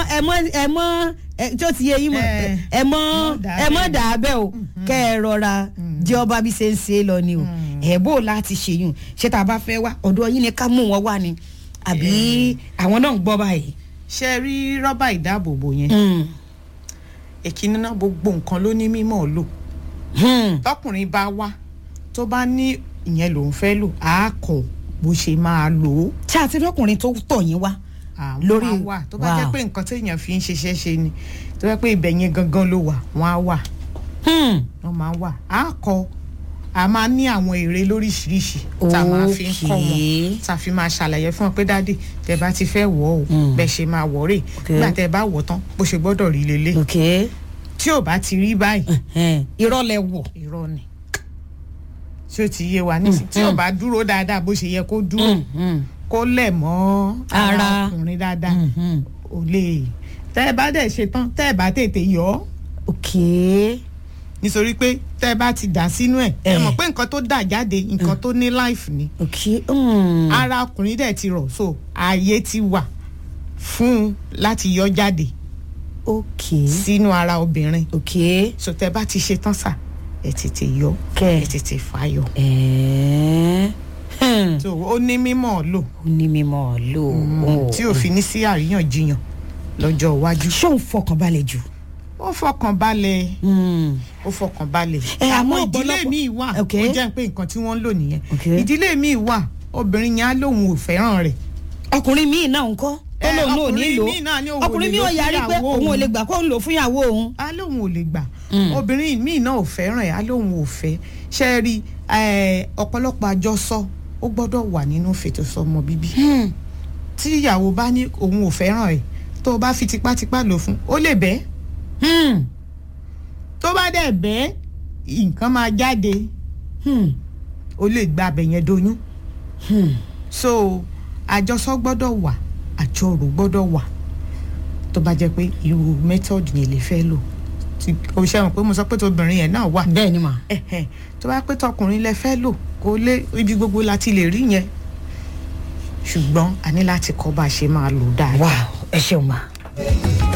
ẹ mọ ẹ mọ ẹ tó ti yé yín mọ Eh, ẹ mọ mọ́ dà ẹ mọ bẹ́ẹ̀. dà á bẹ́ẹ̀ o kẹ́ ẹ rọra jẹ́ ọba bí ṣe ń ṣe é lọ ni o ẹ̀ bó o láti ṣèyún ṣé tá a bá fẹ́ wá ọ̀dọ̀ yín ni ká mú wọn wá ni àbí àwọn náà ń gbọ́ báyìí. ṣe rí rọ́bà ìdáàbòbò yẹn Hmm. èkínní náà gbogbo nǹkan ló ní mímọ́ lò Hmm. tọkùnrin bá wá tó bá ní ìyẹn lòún fẹ́ lò á kọ̀ bó ṣe máa lò ó ṣé àti lọkùnrin tó tọ̀ yín wá. àwọn Lórí- á wà tó bá jẹ́ wow. pé nǹkan téèyàn fi ń ṣiṣẹ́ ṣe ni tó jẹ́ pé ibẹ̀ yẹn gangan ló wà wọ́n á wà Hmm. wọ́n máa wà á kọ a máa ní àwọn èrè lóríṣiríṣi tá a máa fi ń kọ́ Okay. wọn tá a fi máa ṣàlàyé fún wọn pé dáàdì tẹ bá ti fẹ́ wọ̀ ọ́ Mm. bẹ́ẹ̀ ṣe máa wọ̀ rè Okay. nígbà tẹ bá wọ̀ tán bó ṣe gbọ́dọ̀ rí lélẹ̀ ok tí ò bá ti rí báyìí Hmm. irọ́ lẹ wọ̀. irọ́ ni tí ó ti yé wa nísìnyí tí ò bá dúró dáadáa bó ṣe yẹ kó dúró Hmm. Hmm. kó lẹ̀ mọ́ Ara. ara ọkùnrin dáadáa Hmm. Hmm. ò lè tẹ́ ẹ bá dẹ̀ ṣe tán tẹ́ ẹ bá tètè yọ ọ́ ok nítorí pé tẹ́ ẹ bá ti dà sínú ẹ̀ ẹ Eh. mọ̀ pé nǹkan tó dà jáde nǹkan tó ní life ni ok. Hmm. ara ọkùnrin dẹ̀ ti rọ̀ so ààyè ti wà fún un láti yọ jáde ok sínú ara obìnrin ok. so tẹ́ ẹ bá ti ṣe tán sà ẹ tètè yọ Kẹ́. ẹ tètè fà yọ ẹ̀ẹ́ Hmm. so ó ní mímọ̀ lò ó ní mímọ́ lò ó. tí ò fi ní sí àríyànjiyàn lọ́jọ́ iwájú ṣé òun fọkànbalẹ̀ jù. ó fọkàn balẹ̀ Hmm. ó fọkàn balẹ̀. Ẹ, àmọ́ àwọn ìdílé ọ̀pọ̀lọpọ̀- míì wà Ok. ó jẹ́ pé nǹkan tí wọ́n ń lò nìyẹn Ok. ìdílé míì wà obìnrin yẹn á lóun ò fẹ́ràn rẹ̀ ọkùnrin míì náà ń kọ́ ó Ẹ, lóun náà ò ní ọkùnrin lò míì náà ní òun ò ọkùnrin lè míì lò ò yarí pé fúnyàwó òun ò òun. lè gbà kó ń lò fún ìyàwó òun. á lóun ò lè gbà Mm. obìnrin míì náà ò fẹ́ràn ẹ̀ á lóun ò fẹ́ ṣe é rí ẹ, ọ̀pọ̀lọpọ̀ àjọsọ ó gbọ́dọ̀ wà nínú fètòsọ́mọ bíbí tí ìyàwó bá ní òun ò fẹ́ràn ẹ̀ tó o bá fi tipátipá lò fún ó lè bẹ́ẹ̀ Hmm. tó bá dẹ̀ bẹ́ẹ̀ nǹkan máa jáde Hmm. ó lè gba abẹ yẹn doyún Hmm. so àjọsọ gbọ́dọ̀ wà àjọrò gbọ́dọ̀ wà tó bá jẹ́ pé irú method yẹn lè fẹ́ lò tí o ṣe mọ̀ pé mo sọ pé tóbìnrin yẹn náà wà bẹ́ẹ̀ ni mà. ẹ̀hẹ̀, tó bá pé tọkùnrin lẹ fẹ́ lò kó lé ibi gbogbo láti lè rí yẹn ṣùgbọ́n a ní láti kọ́ bá a ṣe máa lò dáadáa. wà ẹ ṣeun mà.